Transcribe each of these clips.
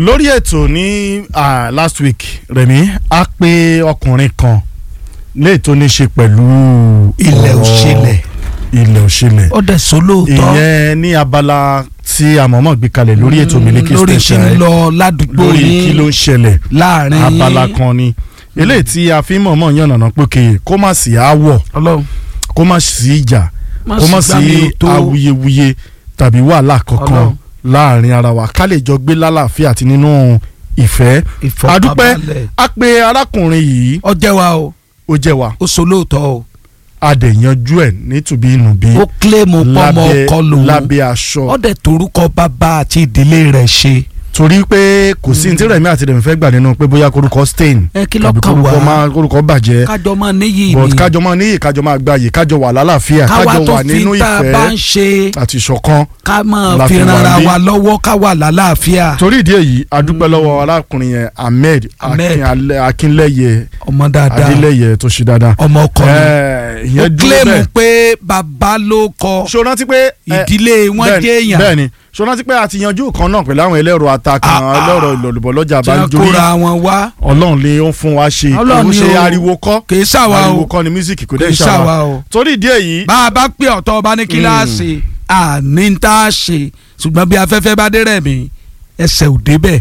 lórí ètò ní ah, last week Rẹ̀mí a pe ọkùnrin kan léè tó ní ṣe pẹ̀lú ilẹ̀ ọ̀rọ̀ òṣèlẹ̀ ilẹ̀ òṣèlẹ̀ ó dẹ̀ sọ lóòótọ́ ìyẹn ní abala tí àmọ́mọ́ gbé kalẹ̀ lórí ètò Miliki lórí kí Station ń ẹ̀, lọ ládùúgbò lórí kí ló yín ń ṣẹlẹ̀ láàrin yín abala kan ni eléyìí tí a fi mọ̀ọ́mọ̀ yànnàná pé kéye kó má sí aáwọ̀ ọlọ́run kó má sí ìjà má kó má sì gbá mi sí ò tó awuyewuye tàbí wàhálà kankan Ọlọ́run. láàrin ara wa ká lè jọ gbé lálàáfíà àti nínú ìfẹ́ adúpẹ́ ìfọ̀kànbalẹ̀ a pe arákùnrin yìí ó jẹ́ wa o ó jẹ́ wa ó sọ lóòótọ́ o a dẹ̀ yanjú ẹ̀ nítubí ìnùbí ó kílèmù pọ́mọ ọkọ lòun lábẹ́ aṣọ ó dẹ̀ torúkọ bàbá àti ìdílé rẹ̀ ṣe torí pé kò sí ní tí Rẹ̀mí àti Rẹ̀mí fẹ́ gbà nínú pé bóyá korúkọ stain ẹ kí ló tàbí kàn korúkọ wá máa korúkọ bàjẹ́ kájọ máa níyì but ni kájọ máa níyì kájọ máa gbààyè kájọ wà lálàáfíà káwa kájọ tó wà fi nínú tá a bá ń ìfẹ́ ṣe àti ìṣọ̀kan ká máa la fi fi wà rara níbí. wa lọ́wọ́ ká wà lálàáfíà torí ìdí èyí a dúpẹ́ lọ́wọ́ arákùnrin yẹn Ahmed Ahmed. Akin- Alẹ́- Akínlẹ́yẹ ọmọ dáadáa Adélẹ́yẹ tó ṣe dáadáa ọmọ ọkọ ni Ẹ̀, ó ìyẹn dúró kílèmù bẹ́ẹ̀ pé bàbá ló kọ ṣo rántí pé ẹ, ìdílé wọn bẹ́ẹ̀ni- jẹ́ èèyàn bẹ́ẹ̀ni ṣo rántí pé a ti yanjú kan náà pẹ̀lú àwọn ẹlẹ́rọ atakan Ah, ah. ẹlẹ́rọ ìlọ̀lùbọ̀ lọ́jà tí wọ́n banjori kóra wọn wá ọlọ́run lè ń fún wa ṣe Ọlọ́run kò ni ṣe o. ariwo kọ́ kì í ṣàwa ariwo o kọ́ ni mísíkì kò kì dé í ṣàwa ṣàwa o torí ìdí èyí bá a bá pè ọ̀tọ̀ ọba ní kíláàsì àní tá a ṣe ṣùgbọ́n bí afẹ́fẹ́ bá dé rẹ̀ mí ẹsẹ̀ ò débẹ̀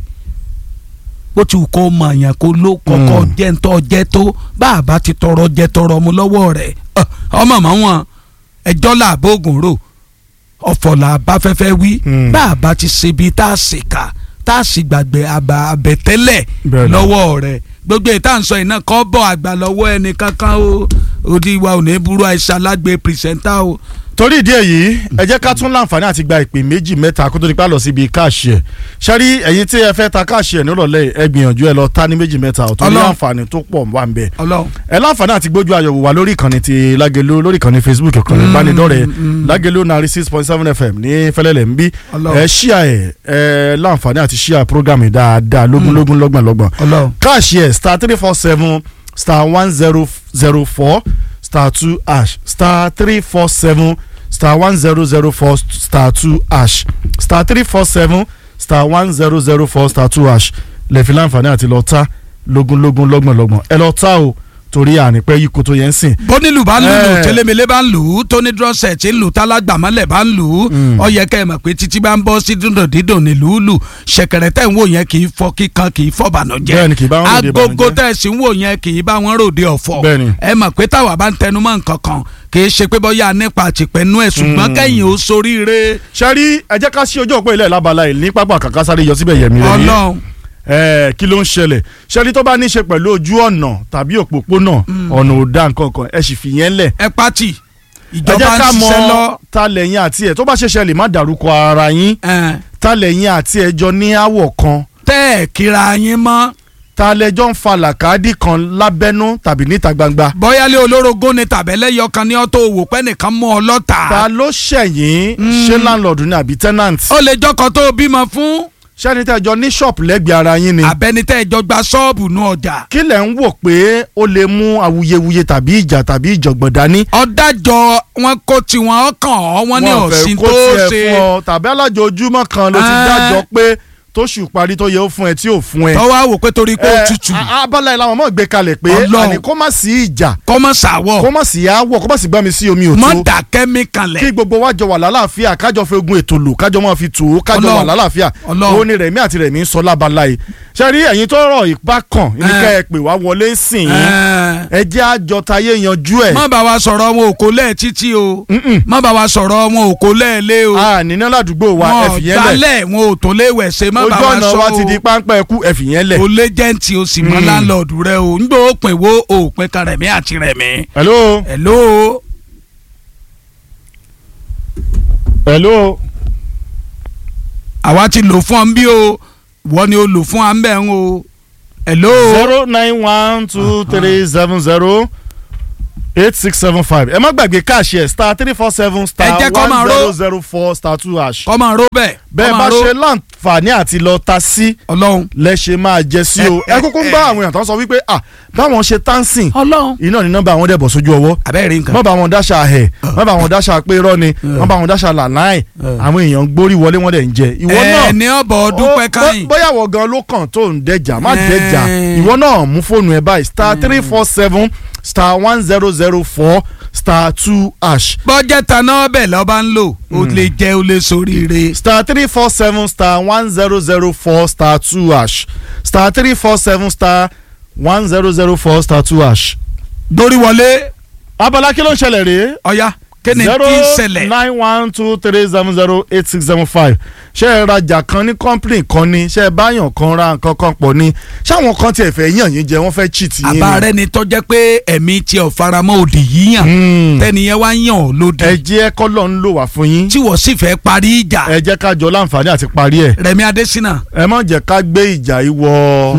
bó ti wù kó mọ̀ àyàn kó ló kọ́kọ́ Mm. jẹ́ ń tọ́ jẹ́ tó bá a bá ti tọrọ jẹ́ tọrọ mu lọ́wọ́ rẹ̀ ọ, ọmọ mọ́ wọn ẹjọ́ là bóògùn rò ọ̀fọ̀ là bá fẹ́fẹ́ wí Mm. bá a bá ti ṣe bí tá a ṣe kà tá a sì gbàgbé àbà àbẹ̀tẹ́lẹ̀ Bẹ́ẹ̀ ni. lọ́wọ́ rẹ̀ gbogbo ìta ń sọ iná kọ́ bọ̀ àgbà lọ́wọ́ ẹni kankan o òdi wa ò ní burú àìsàn alágbe pìrìsẹ́ńtà o. torí ìdí èyí ẹ jẹ́ ká tún láǹfààní àti gba ìpè méjì mẹ́ta kó tó di pa lọ síbi káàṣì ẹ̀ ṣárí ẹ̀yin tí ẹ fẹ́ ta káàṣì ẹ̀ nírọ̀lẹ́ ẹ gbìyànjú ẹ lọ ta ní méjì mẹ́ta ò torí Ọlọ́run. àǹfààní tó pọ̀ wà ń bẹ̀ ọlọ́run ẹ láǹfààní àti gbójú ayọ̀wò wa lórí ìkànnì ti lágelo lórí ìkànnì facebook ìkànnì ìbánidọ́rẹ̀ẹ́ mm. lágelo náírà six point seven fm ní fẹlẹ́lẹ̀ ń bí Ọlọ́run. ẹ ṣíà ẹ ẹ láǹfààní àti ṣíà programme dáadáa lógúnlógún lọ́gbọ̀n lọ́gbọ̀n ọlọ́run káàṣì ẹ̀ star three four seven star one zero zero four star two hash star three four seven star one zero zero four star two hash star three four seven star one zero zero four star two hash lẹ́ẹ̀fi láǹfààní àti lọ ta lógúnlógún lọ́gbọ̀n lọ́gbọ̀n ẹ lọ ta o torí ànípẹ́ yìí kò tó yẹn ń sìn. bónílù bá ń lù Eh. tẹlẹmẹlẹ bá ń lù ú tóní drọ́sẹ̀ tí ń lù tálágbàmọ́lẹ̀ bá ń lù ú Mm. ó yẹ kẹ́ ẹ mọ̀ pé títí bá ń bọ́ sí dúndùn dídùn ní lùúlù ṣẹ̀kẹ̀rẹ̀ tẹ̀ ń wò yẹn kì í fọ́ kíkan kì í fọ́ bànújẹ́ Bẹ́ẹ̀ni, kì í bá wọn ròde agogo ìbànújẹ́. tẹ̀ sí ń wò yẹn kì í bá wọn ròde ọ̀fọ̀ Bẹ́ẹ̀ni. ẹ mọ̀ pé táwa bá ń tẹnumọ́ nǹkan kan kì í ṣe pé bọ́yá nípa àtìpẹ́nu ẹ̀ ṣùgbọ́n Mm. kẹ́yìn ó soríire ṣẹ́rí ẹ jẹ́ ká sí ojú òpó ilẹ̀ lábala yìí ní pápá kàkà sáré yọ síbẹ̀ yẹ̀mí rẹ̀ ní. ọlọ́run ẹ kí ló ń ṣẹlẹ̀ ṣẹ́rí tó bá ní í ṣe pẹ̀lú ojú ọ̀nà tàbí òpópónà ọ̀nà ò dá nǹkan kan ẹ sì fi yẹn lẹ̀ ẹ pátì ẹ ìjọba jẹ́ ń ká mọ ṣiṣẹ́ lọ ta lẹ́yìn àti ẹ̀ tó bá ṣẹ̀ṣẹ̀ lè má dárúkọ ara yín ẹ̀, ta lẹ́yìn àti ẹ̀ jọ ní àwọ̀ kan tẹ́ ẹ̀ kíra yín mọ́ ta lẹ́jọ́ ń fa làkàdì kan lábẹ́nú tàbí níta gbangba bọ́yálé olórogún ni tàbẹ́lẹ́yọ kan ní ọ́tò òwò pẹ́ nìkan mú ọ lọ́tà. ta ló ṣẹ̀yìn ṣé láńlọ́ọ̀dù ni àbí tẹ́nàntì ó lè jọkọ̀ tó o bímọ fún ṣẹ́ni tẹ́ jọ ní ṣọ́ọ̀pù lẹ́gbẹ̀ẹ́ ara yín ni abẹnitẹ́ ìjọ gba ṣọ́ọ̀bù nù ọjà. kí lẹ̀ ń wò pé ó lè mú awuyewuye tàbí ìjà tàbí ìjọ̀gbọ̀n dání ọ̀dájọ́ wọn kó tiwọn ọkàn ọ́ wọn ní wọn fẹ́ ọ̀sìn kó tó tiẹ̀ ṣe fún ọ tàbí alájọ ojúmọ́ kan ló ti Ah. dájọ́ pé tóṣù parí tó yẹ ó fún ẹ tí ò fún ẹ. tọ́wọ́ àwò pé torí pé ó Eh, tutù a- abala yìí làwọn ọmọ gbé kalẹ̀ pé Ọlọ́run. àní kó má sí ìjà kọ́mọ sàwọ̀ kó má sí aáwọ̀ kó má sí gbàmí sí omi mọ́ òtó dà kẹ́míkà lẹ̀ kí gbogbo wa jọ wà lálàáfíà kájọ fi ogun ètò lò kájọ máa fi tù ú kájọ Ọlọ́run. wà lálàáfíà Ọlọ́run. ó ní rẹ̀mí àti rẹ̀mí ń sọ lábala yìí ṣe rí ẹ̀yin tó rọ̀ ìpá kan ní Eh. kẹ́ ẹ pè wá wọlé sìn yín Eh, ẹ jẹ́ àjọ tayé yanjú ẹ̀ má bá wa sọ̀rọ̀ wọn òkò lẹ́ẹ̀ títí o Mm-mm. má bá wa sọ̀rọ̀ wọn òkò lẹ́ẹ̀ lé o a níná ládùúgbò wa ẹ wọn fìyẹn lẹ̀ gbálẹ̀ wọn ò tó léwẹ̀ ṣe má bá ojú wa ọ̀nà sọ wa o ti di páńpẹ́ ẹkú ẹ fìyẹn lẹ̀. o lé jẹ́ǹtì o sì mọ Mm. láńlọ́ọ̀dù rẹ o ń gbọ́ òpin wo òpin kan rẹ̀mí àti rẹ̀mí. hello hello hello àwa ti lò fún ọ ń bí o wọ́n ni o lò fún ọ ń bẹ̀ ń o hello zero nine one two three seven zero eight six seven five ẹ má gbàgbé káàṣì ẹ star three four seven star Ẹ jẹ́ kó máa one ró. zero zero four star two hash. kọ́mọ ró bẹ́ẹ̀ bẹ́ẹ̀ kọ́mọ bá ró. ṣe láǹfààní àti lọ ta sí ọlọ́run lẹ́ṣẹ̀ máa jẹ sí o ẹ kúkú ń bá àwọn èèyàn tó ń sọ wípé ah báwọn ṣe tánsìn ọlọ́run iná ní nọ́mbà àwọn dẹ̀bọ̀ sójú ọwọ́ abẹ́rẹ́ nǹkan má bá wọn dáṣà ẹ̀ má bá wọn dáṣà pé irọ́ ni má bá wọn dáṣà làláì àwọn èèyàn gbórí wọlé wọn dẹ̀ ń jẹ ìwọ náà ẹni ọbọ̀ dúpẹ́ ó- káyìn bóyá wọ gan ló kàn tó ń dẹjà má Eh. dẹjà ìwọ náà mú fóònù ẹ báyìí star three four seven star one zero zero four star two ash bọ́jẹ́ taná ọbẹ̀ lọ́ba ń lò ó lè jẹ́ ó lè soríire star three four seven star one zero zero four star two ash star three four seven star one zero zero four star two ash. dórí wọlé abala kí ló ń ṣẹlẹ̀ rèé ọ̀ya kéne zero tí ń ṣẹlẹ̀ nine one two three seven zero eight six seven five ṣé ẹ rajà kan ní company kan ni ṣé ẹ báyàn kan ra nǹkan kan pọ̀ ni ṣáwọn kan tiẹ̀ fẹ́ yàn yín jẹ wọ́n fẹ́ cheat yín ni. àbá rẹ ni tọ́jẹ́ pé ẹ̀mí tí ò faramọ́ òdì yíyàn Hmm. tẹ́niyẹn wá yàn ọ́ lódì ẹ jẹ́ kọ́lọ́ ń lò wá fún yín tí wọ́n sì fẹ́ parí ìjà ẹ jẹ́ ká jọ láǹfààní àti parí ẹ̀ Rẹ̀mí Adésínà ẹ má jẹ́ ká gbé ìjà yìí wọ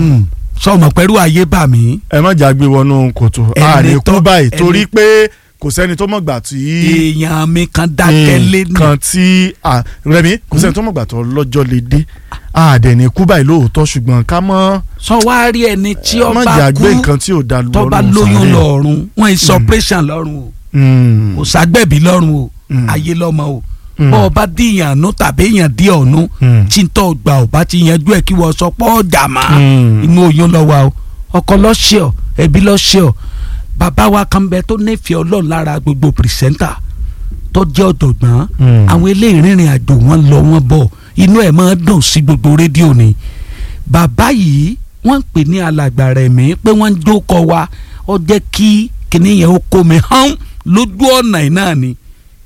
sọmọ pẹ̀lú ayé bà mí ẹ má jà gbé wọnú kòtò Ẹni àní tó- kú báyìí ẹni- torí pé kò sẹ́ni tó mọ̀gbà tí èèyàn mi kan dákẹ́ lé ní nǹkan tí à, Rẹ̀mí kò sẹ́ni tó mọ̀gbà tó lọ́jọ́ lè dé àdẹ̀ni kú báyìí lóòótọ́ ṣùgbọ́n ká mọ́ sọ wá rí ẹni tí má ọba jà kú gbé nǹkan tí ò da lọ́rùn tọ́ba lóyún sáré. lọ́rùn wọ́n ì sọpẹ́sàn lọ́rùn o Mm. kò ságbẹ̀bí lọ́rùn o Mm. ayé lọ́mọ o Mm. bọ́ ọba díyàn nú tàbí èèyàn dí ọ̀nù Mm. tí ń tọ́ gbà ọba ti yanjú ẹ̀ kí wọ́n sọ pọ́ ọ̀jà má Mm. inú oyún lọ wa o ọkọ lọ́ṣẹ̀ ọ ẹbí lọ́ṣẹ̀ ọ bàbá wa kan bẹ tó nífẹ̀ẹ́ ọlọ́run lára gbogbo pìrìsẹ́ńtà tó jẹ́ ọ̀jọ̀gbọ́n Mm. àwọn eléyìí rìnrìn àjò wọn lọ wọn bọ̀ inú ẹ̀ máa dùn sí gbogbo rédíò ni bàbá yìí wọ́n ń pè ní alàgbà rẹ̀ mí pé wọ́n ń jókòó wa ó jẹ́ kí kìnìyàn ó kó mi hàn lójú ọ̀nà yìí náà ni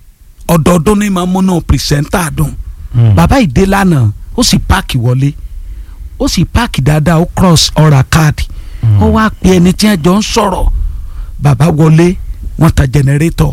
ọdọọdún ní máa múnú pìrìsẹ́ńtà dùn Mm. bàbá ìdè lánàá ó sì páàkì wọlé ó sì páàkì dáadáa ó cross ọ̀rà káàdì ó wá pe ẹni tí wọ́n jọ ń sọ̀rọ̀ bàbá wọlé wọ́n ta jẹnẹrétọ̀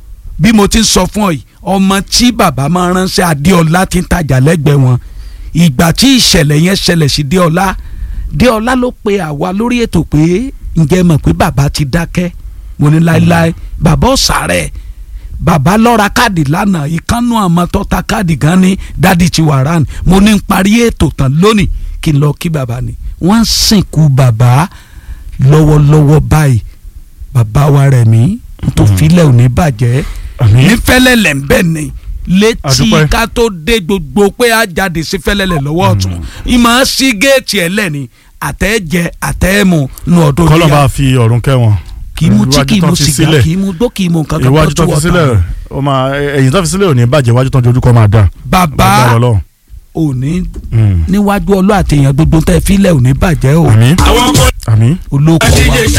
bí mo ti ń sọ fún ọ yìí ọmọ tí bàbá máa ránṣẹ́ adéọlá ti ń tajà lẹ́gbẹ̀ẹ́ wọn ìgbà tí ìṣẹ̀lẹ̀ yẹn ṣẹlẹ̀ sí déọlá déọlá ló pe àwa lórí ètò pé ǹjẹ́ mọ̀ pé bàbá ti dákẹ́ mo ní láéláé bàbá ọ̀sàrẹ̀ bàbá lọ́ra káàdì lánàá ìkànnù àmọ́ tó ta káàdì gan ni dádì ti wà rán mo ní ń parí ètò tán lónìí kí n lọ kí bàbá ni wọ́n ń sìnkú bàbá lọ́wọ́lọ́wọ́ báyìí bàbá wa rẹ̀ mí tó filẹ̀ ò ní bàjẹ́ Àmín. ní fẹ́lẹ́lẹ̀ ń bẹ̀ ni létí Àdúpẹ́. ká tó dé gbogbo pé a jáde sí fẹ́lẹ́lẹ̀ lọ́wọ́ ọ̀tún ìmọ̀ sí géètì ẹ̀ lẹ́ni àtẹ́jẹ àtẹ́mu nu ọdún kọ́lọ́ yíyá bá fi ọ̀run kẹ́ wọn. kì í mu tí Iwájú kì í tán mu fi sìgá sílẹ̀. kì í mu gbó kì í mu nǹkan kan iwájú tó fi sílẹ̀ ó máa ẹ̀yìn tó fi sílẹ̀ ò ní bàjẹ́ iwájú tó ń dojú kọ máa dà. bàbá Lágbára Ọlọ́run. òní Mm. níwájú ọlọ́ àtẹ̀yàn gbogbo tẹ́ filẹ̀ òní bàjẹ́ o àmín àmín olóko wa